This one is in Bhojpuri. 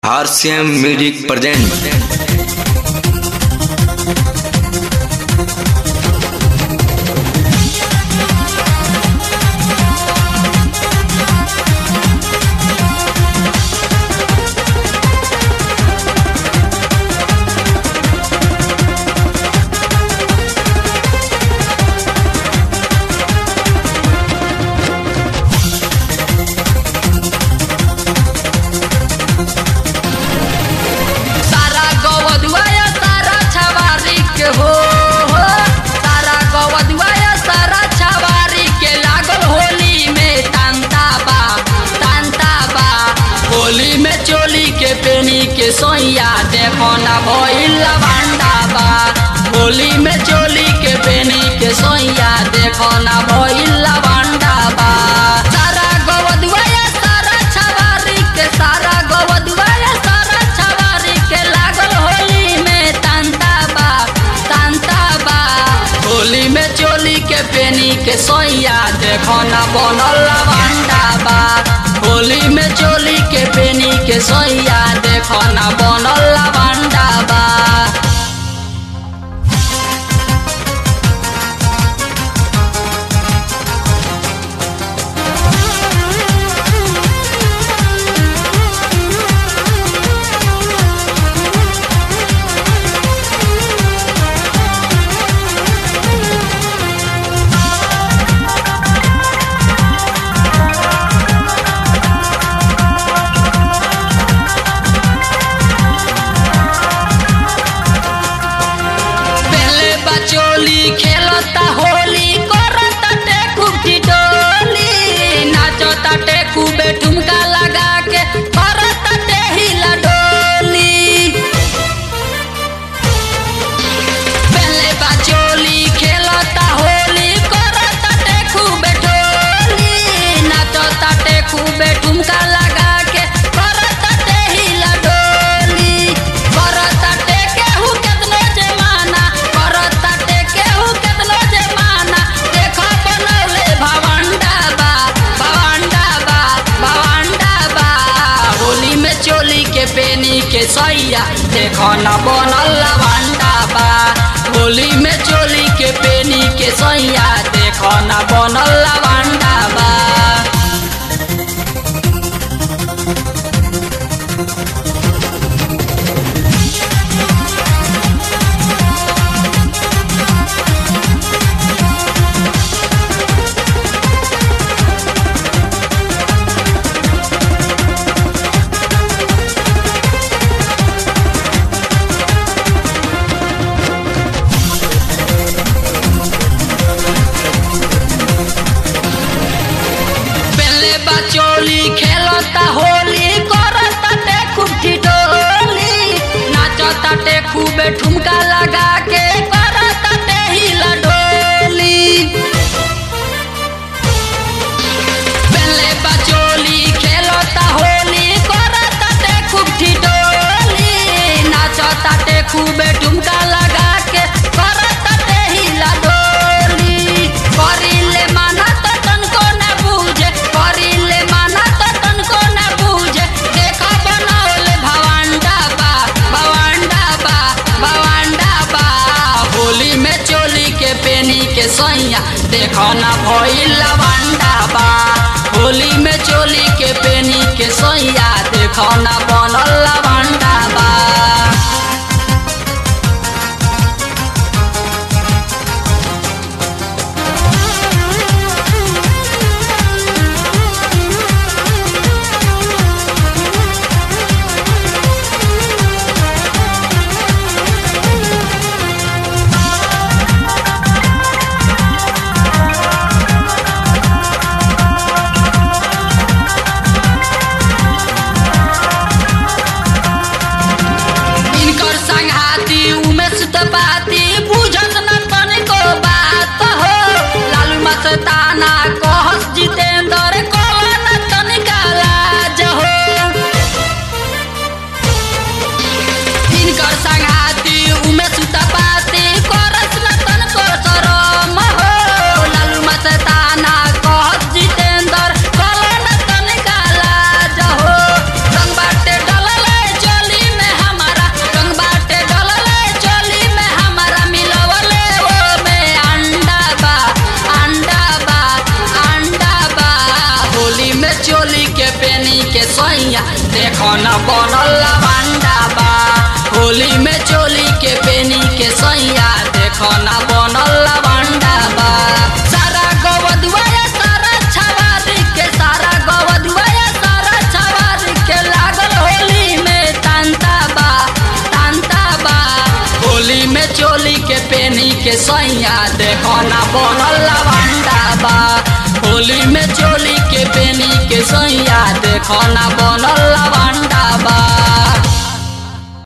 RCM Music present सारा गवदुआया सारा छवारी के हो हो सारा गवदुआया सारा छवारी के लागल होली में तांता बा तांता बा होली में चोली के पेनी के सोइया देखो ना भइल लवांडा बा होली में चोली के पेनी के सोइया देखो ना भइल लवांडा बा सारा गवदुआया सारा छवारी के सारा गवदुआया सारा छवारी के लागल होली में तांता बा तांता बा होली में चोली के पेनी के सोइया देखो ना बनल लवांडा बा होली में चोली के पेनी के सोइया देखो ना बनल लवांडा बा पहले बचोली खेलता होली करता टेकू डोली नाचता टेकू बेठुमका लगा के करता टेहिला डोली पहले बचोली खेलता होली करता टेकू बेठोली नाचता टेकू बेठुमका लगा के करता टेहिला डोली करता टेके हु केतनो जमाना करता टेके हु केतनो जमाना देखो बनौले भवंडा बा भवंडा बा भवंडा बा होली में चोली के पेनी के सैया देखो न बनल लवंडा बा होली में चोली के पेनी के सैया देखो न बनल लवंडा बा पहले बचोली खेलता होली करता टेकू डोली नाचता टेकू ठुमका लगा के करता टेहिला डोली पहले बचोली खेलता होली करता टेकू डोली नाचता टेकू ठुमका लगा के करता टेहिला डोली करिले माना तो तनको न बूझे करिले माना तो तनको न बूझे देखा बनौले भवंडा बा भवंडा बा भवंडा बा होली में चोली के पेनी के सैया देखो ना भइल लवंडा बा होली में चोली के पेनी के सैया देखो ना बनल लवंडा बा चोली के पेनी के सैया देखो न बनल लवंडा बा होली में चोली के पेनी के सैया देखो न बनल लवंडा बा सारा गवदुआ सारा छवारी के सारा गवदुआ सारा छवारी के लागल होली में तांता बा तांता बा होली में चोली के पेनी के सैया देखो ना बनल लवंडा बा होली में चोली के पेनी के सैया देखो ना बनल लवंडा बा